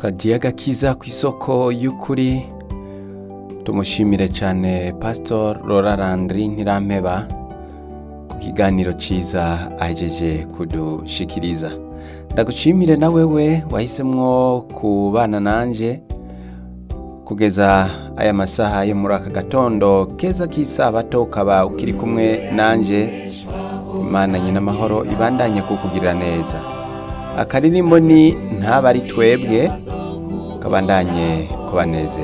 kagiye gakiza ku isoko y'ukuri tumushimire cyane pasitor Laura Landry Ntirampeba ku kiganiro cyiza ahejeje kudushikiriza ndagushimire na wewe wahisemwo kubana nanje kugeza aya masaha yo muri aka gatondo keza k'isabato ukaba ukiri kumwe nanje imana nyina amahoro ibandanye kukugirira neza akaririmbo ni ntaba ari twebwe kabandanye kubanezera